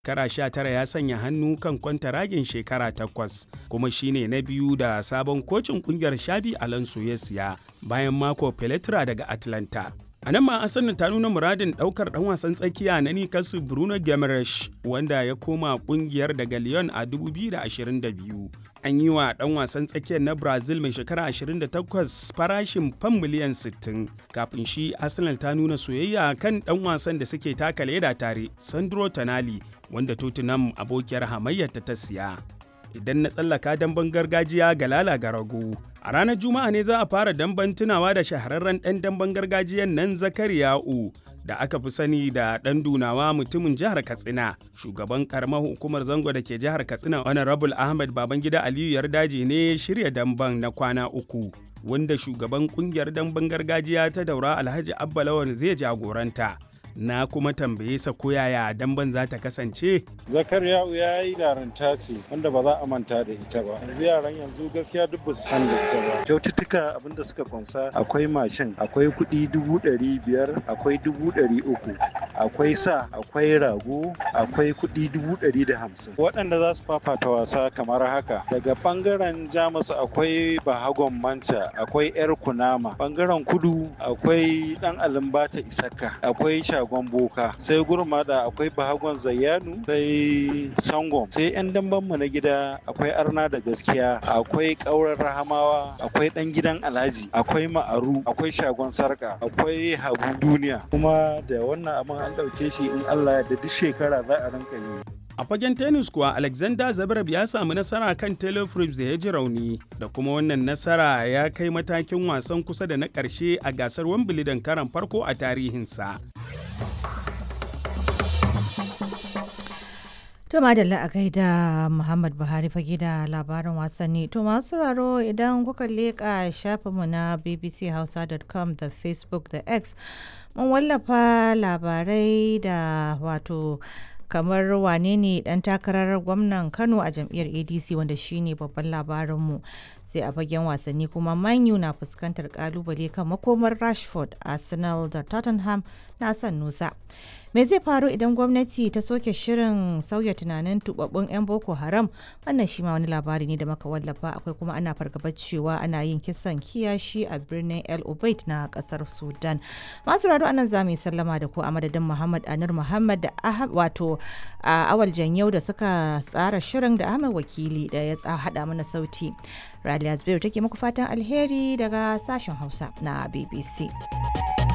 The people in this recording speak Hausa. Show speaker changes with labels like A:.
A: shekara 19 ya sanya hannu kan kwantaragin shekara takwas kuma shine na biyu da sabon kocin kungiyar shabi alonso ya siya bayan mako peletra daga atlanta a nan ma arsenal ta nuna muradin daukar dan wasan tsakiya na newcastle bruno gemresh wanda ya koma kungiyar daga lyon a 2022 an yi wa dan wasan tsakiyar na brazil mai shekara 28 farashin fam miliyan 60 kafin shi arsenal ta nuna soyayya kan dan wasan da suke taka leda tare sandro tonali wanda tottenham abokiyar hamayyarta ta siya idan na tsallaka damben gargajiya ga lala ga rago a ranar juma'a ne za a fara damben tunawa da shahararren ɗan damben gargajiyan nan zakariya'u da aka fi sani da ɗan dunawa mutumin jihar katsina shugaban karamar hukumar zango da ke jihar katsina honorable ahmed babangida aliyu yardaji ne shirya damben na kwana uku wanda shugaban kungiyar damben gargajiya ta daura alhaji abba lawan zai jagoranta na kuma tambaye sa ko yaya damban za ta kasance.
B: Zakariya'u ya yi yaranta ce wanda ba za a manta da ita ba. Yanzu yaran yanzu gaskiya duk ba su san da ita ba. Kyaututtuka abin da suka kunsa akwai mashin, akwai kuɗi dubu ɗari biyar, akwai dubu ɗari uku, akwai sa, akwai rago, akwai kuɗi dubu ɗari da hamsin. Waɗanda za su fafata wasa kamar haka. Daga ɓangaren Jamus akwai Bahagon Manta, akwai 'yar Kunama, ɓangaren Kudu akwai ɗan Alimbata Isaka, akwai shagon boka sai gurmada akwai bahagon zayyanu sai sangom sai yan dambanmu na gida akwai arna da gaskiya akwai ƙaurar rahamawa akwai ɗan gidan alhaji akwai ma'aru akwai shagon sarka akwai habu duniya kuma da wannan abin an ɗauke shi in allah da duk shekara za a rinka yi
A: A fagen tennis kuwa Alexander Zverev ya samu nasara kan Taylor Fritz da ya ji rauni da kuma wannan nasara ya kai matakin wasan kusa da na ƙarshe a gasar Wimbledon karan farko a tarihinsa.
C: To madalla a gaida Muhammad Buhari fage da labarin wasanni. To masu raro idan kuka leƙa shafinmu na bbchausa.com da Facebook da X mun wallafa labarai da wato kamar wane ne dan takarar gwamnan kano a jam'iyyar adc wanda shine babban labarinmu sai a fagen wasanni kuma manyu na fuskantar kalubale kan makomar rashford arsenal da tottenham na son nusa me zai faru idan gwamnati ta soke shirin sauya tunanin tubabbun 'yan boko haram wannan shi ma wani labari ne da maka wallafa akwai kuma ana fargabar cewa ana yin kisan kiyashi a birnin el obeid na kasar sudan masu rado anan za mu yi sallama da ku a madadin muhammad anur muhammad da wato a awal janyau da suka tsara shirin da ahmed wakili da ya hada mana sauti raliya zubairu take muku fatan alheri daga sashen hausa na bbc